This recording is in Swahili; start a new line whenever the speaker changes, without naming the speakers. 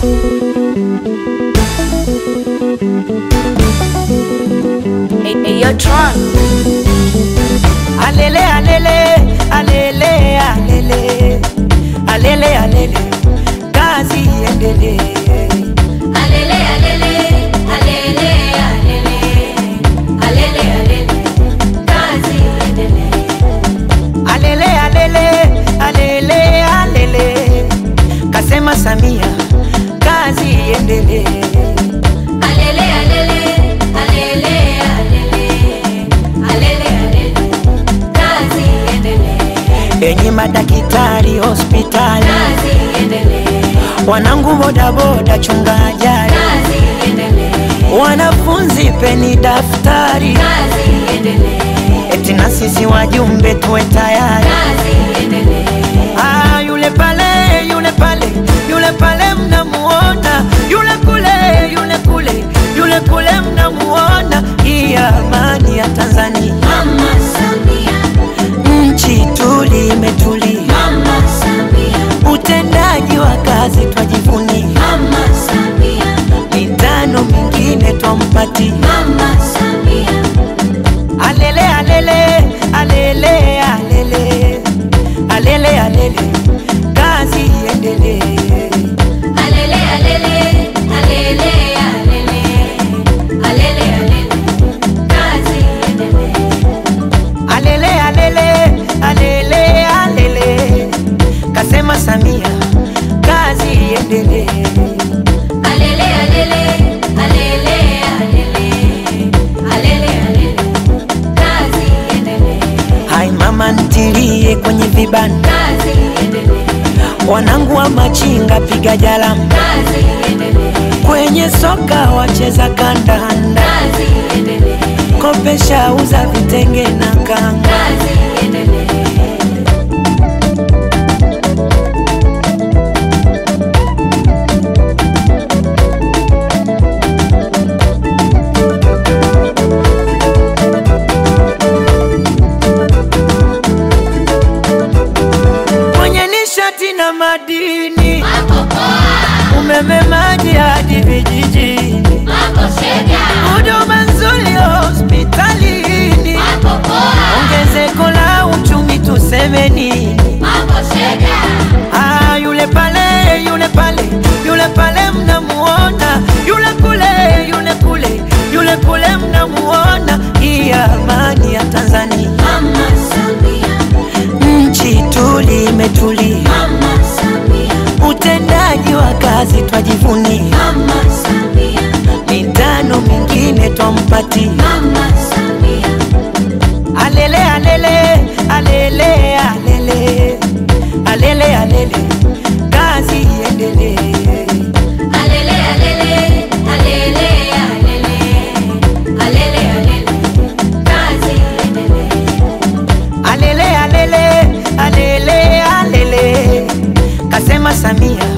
Hey, hey, yo, Tron.
Alele, alele, alele, alele, alele, alele, kazi iendelee.
Alele, alele, alele, alele, alele, alele, kazi iendelee.
Alele, alele, alele, alele, kasema Samia, kazi iendelee.
Alele, alele, alele, alele, alele, alele, kazi iendelee.
Enyi madaktari hospitali,
Kazi iendelee.
wanangu bodaboda, chunga ajali,
Kazi iendelee.
wanafunzi peni daftari,
Kazi iendelee.
eti na sisi wajumbe tuwe tayari.
Kazi iendelee.
Ah, yule pale, yule pale, yule pale mnamuona, yule kule, yule kule, yule kule mnamuona. Hii amani ya Tanzania,
Mama Samia,
nchi tuli imetulia,
Mama Samia,
utendaji wa kazi twajivunia,
Mama Samia,
mitano mingine twampatia.
Mama Samia.
Alele, alele, alele, alele, alele, alele, kazi iendelee.
Alele, alele, alele, alele, alele, alele, kazi iendelee.
Alele, alele, alele, alele, kasema Samia, kazi iendelee.
Alele, alele, alele, alele, alele, alele, kazi iendelee.
Hai mama ntilie kwenye vibanda,
Kazi iendelee.
wanangu wa machinga piga jalamu,
Kazi iendelee.
kwenye soka wacheza kandanda,
Kazi iendelee.
kopesha uza vitenge na kanga.
Kazi iendelee.
Kwenye nishati na madini,
Mambo poa,
umeme, maji hadi vijijini,
mambo shega,
huduma nzuri hospitalini,
mambo poa,
ongezeko la uchumi tuseme nini?
mambo shega.
Ah, yule pale, yule pale, yule pale mnamuona, yule kule, yule kule, yule kule mnamuona. Hii amani ya Tanzania,
Mama Samia,
nchi tuli imetulia,
Mama Samia,
utendaji wa kazi twajivunia,
Mama Samia,
mitano mingine twampatia.
Mama Samia.
Alele, alele, alele, alele, alele, alele, kazi iendelee.
Alele, alele, alele, alele, alele, alele, kazi iendelee.
Alele, alele, alele, alele, kasema Samia,